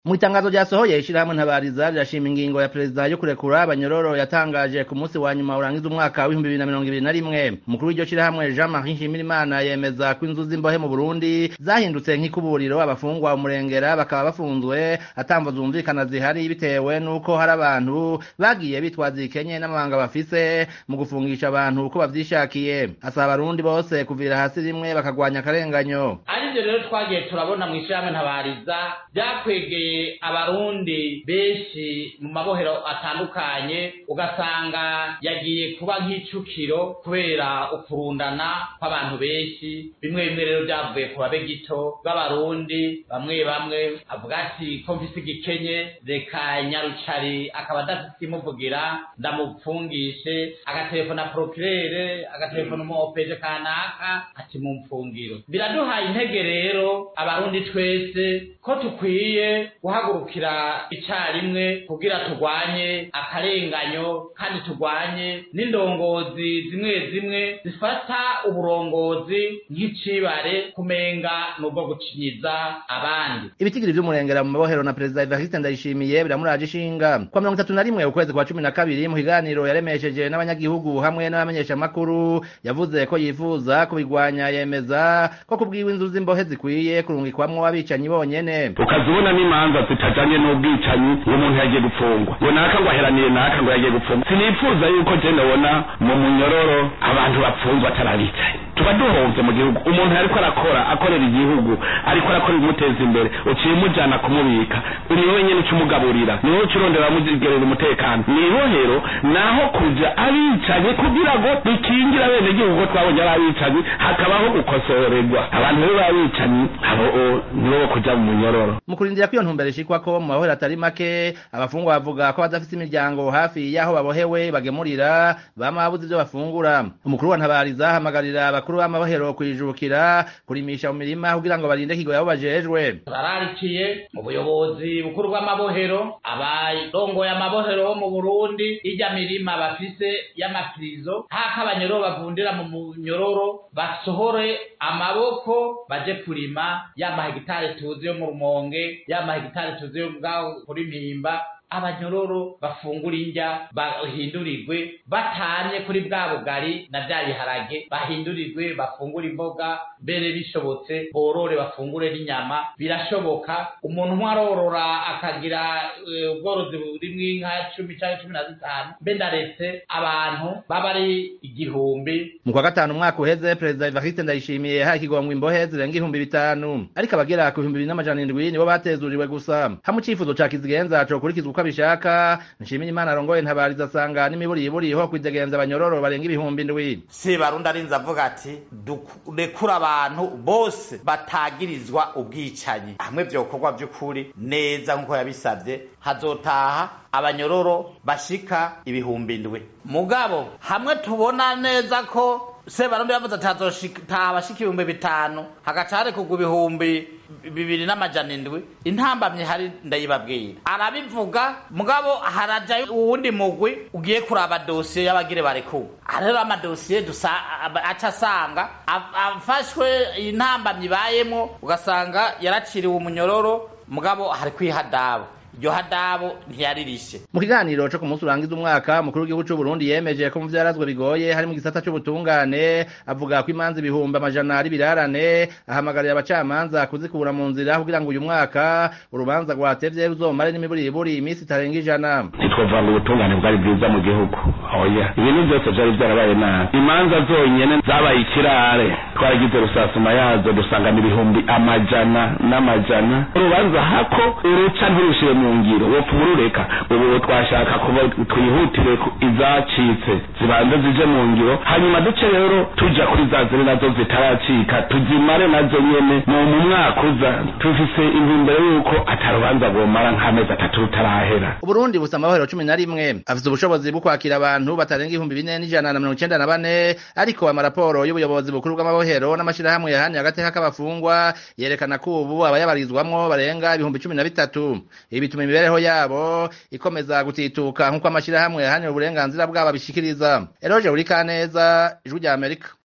mu itangazo ryasohoye ishirahamwe ntabariza rirashima ingingo ya perezida yo kurekura abanyororo yatangaje ku munsi wa nyuma urangiza umwaka w'ibihumbi bibiri na mirongo ibiri na rimwe umukuru w'iryo shirahamwe jean marie nshimirimana yemeza ko inzu z'imbohe mu burundi zahindutse nk'ikuburiro abafungwa umurengera bakaba bafunzwe atamvo zumvikana zihari bitewe n'uko hari abantu bagiye bitwaza ikenye n'amabanga bafise mu gufungisha abantu uko bavyishakiye asaba abarundi bose kuvira hasi rimwe bakagwanya akarenganyo arivyo rero twagiye turabona mw'ishirahamwe ntabariza vyakwegeye abarundi benshi mu mabohero atandukanye ugasanga yagiye kuba nk'icukiro kubera ukurundana kw'abantu benshi bimwe bimwe rero vyavuye ku babe gito b'abarundi bamwe bamwe avuga ati ko mfise igikenye reka nyarucari akaba adafise imuvugira ndamupfungishe agatelefona procurere agatelefona umu opeje kanaka ati mumfungiro biraduhaye intege rero abarundi twese ko tukwiye guhagurukira icarimwe kugira turwanye akarenganyo kandi turwanye n'indongozi zimwe zimwe zifata uburongozi nk'icibare kumenga n'ubwo gucinyiza abandi ibitigiri vy'umurengera mu mabohero na perezida evariste ndayishimiye biramuraje ishinga kwa mirongo itatu na rimwe ukwezi kwa cumi na kabiri mu kiganiro yaremesheje n'abanyagihugu hamwe n'abamenyeshamakuru yavuze ko yifuza kubigwanya yemeza ko kubwiwe inzu z'imbohe zikwiye kurungikwamwo abicanyi bonyene ukazibona n'imanza zitajanye n'ubwicanyi uwo muntu yagiye gupfungwa ngo naka ngo aheraniye naka ngo yagiye gupfungwa sinifuza yuko je ndabona mu munyororo abantu bapfunzwe atarabicaye tuba duhovye mu gihugu umuntu ariko arakora akorera igihugu ariko arakora ibimuteza imbere uciye umujana kumubika uri wowe nyene ucumugaburira ni wowe ucurondera amugerera umutekano mw'ibohero naho kuja abicanye kugira ngo bikingira bene gihugu ko twabonye ari abicanyi hakabaho gukosorerwa abantu rero babicanyi abo nibo bo kuja mu munyororo mu kurindira ko iyo ntumbero ishikwako mu mabohero atari make abafungwa bavuga ko badafise imiryango hafi y'aho babohewe bagemurira bama babuze ivyo bafungura umukuru wa ntabariza ahamagarira abakuru b'amabohero kwijukira kurimisha mu mirima kugira ngo barinde kigo yabo bajejwe bararikiye mu buyobozi bukuru bw'amabohero abarongoye amabohero bo mu burundi irya mirima bafise y'amapirizo hako abanyororo bavundira mu munyororo basohore amaboko baje kurima ya mahegitari tuzi yo mu rumonge ya mahegitari tuzi yo bwaho kuri mpimba abanyororo bafungura indya bahindurirwe batanye kuri bwa bugari na bya biharage bahindurirwe bafungura imboga mbere bishobotse borore bafungure n'inyama birashoboka umuntu umwe arorora akagira ubworozi burimwo inka cumi canke cumi na zitanu mbe ndaretse abantu baba ari igihumbi mu kwa gatanu umwaka uheze perezida evariste ndayishimiye yahaye ikigongwe imbohe zirenga ibihumbi bitanu ariko abagera ku bihumbi bibiri n'amajana indwi nibo batezuriwe gusa hamwe icifuzo ca kizigenza cokurikizwa uko abishaka nshimira imana arongoye ntabariza asanga n'imiburiburiho kwidegenza abanyororo barenga ibihumbi ndwi sebarundi arinze avuga ati durekura abantu bose batagirizwa ubwicanyi hamwe vyokorwa vy'ukuri neza nk'uko yabisavye hazotaha abanyororo bashika ibihumbi ndwi mugabo hamwe tubona neza ko sebarundi yavuze ati hazotaha abashika ibihumbi bitanu hagaca harekurwa ibihumbi bibiri n'amajana indwi intambamye hari ndayibabwira arabivuga mugabo harajayo uwundi mugwi ugiye kuraba dosiye y'abagire barekuwe rero amadosiye aca asanga afashwe intambamye ibayemo ugasanga yaraciriwe umunyororo mugabo hari kwihadabo iryo hadabo ntiyaririshe mu kiganiro co ku munsi urangiza umwaka umukuru w'igihugu c'uburundi yemeje ko mu vyarazwe bigoye hari mu gisata c'ubutungane avuga ko imanza ibihumbi amajana ari birarane ahamagarira abacamanza kuzikura mu nzira kugira ngo uyu mwaka urubanza rwatevye ruzomare n'imiburiburi iminsi itarenga ijana ntitwovuga ngo ubutungane bwari bwiza mu gihugu oya ibintu byose vyari vyarabaye nabi imanza zonyene zabaye ikirare twaragize rusasuma yazo dusangana ibihumbi amajana n'amajana urubanza hako uruca ntirushire mu ngiro wopfa urureka ubu twashaka kuba twihutire izacitse zibanze zije mu ngiro hanyuma duce rero tuja kuri za ziri nazo zitaracika tuzimare nazo nyene mu mu mwaka uza tufise intumbero yuko atarubanza rwomara nk'amezi atatu rutarahera uburundi busa amahoro cumi na rimwe afise ubushobozi bwo kwakira abantu batarenga ibihumbi bine n'ijana na mirongo icenda na bane ariko amaraporo y'ubuyobozi bukuru bw'amabohero n'amashirahamwe yahaniye agateka k'abafungwa yerekana ko ubu abayabarizwamwo barenga ibihumbi cumi na bitatu ibi bituma imibereho yabo ikomeza gutituka nk'uko amashirahamwe yahanira uburenganzira bwabo abishikiriza eroje uri kaneza ijwi rya amerika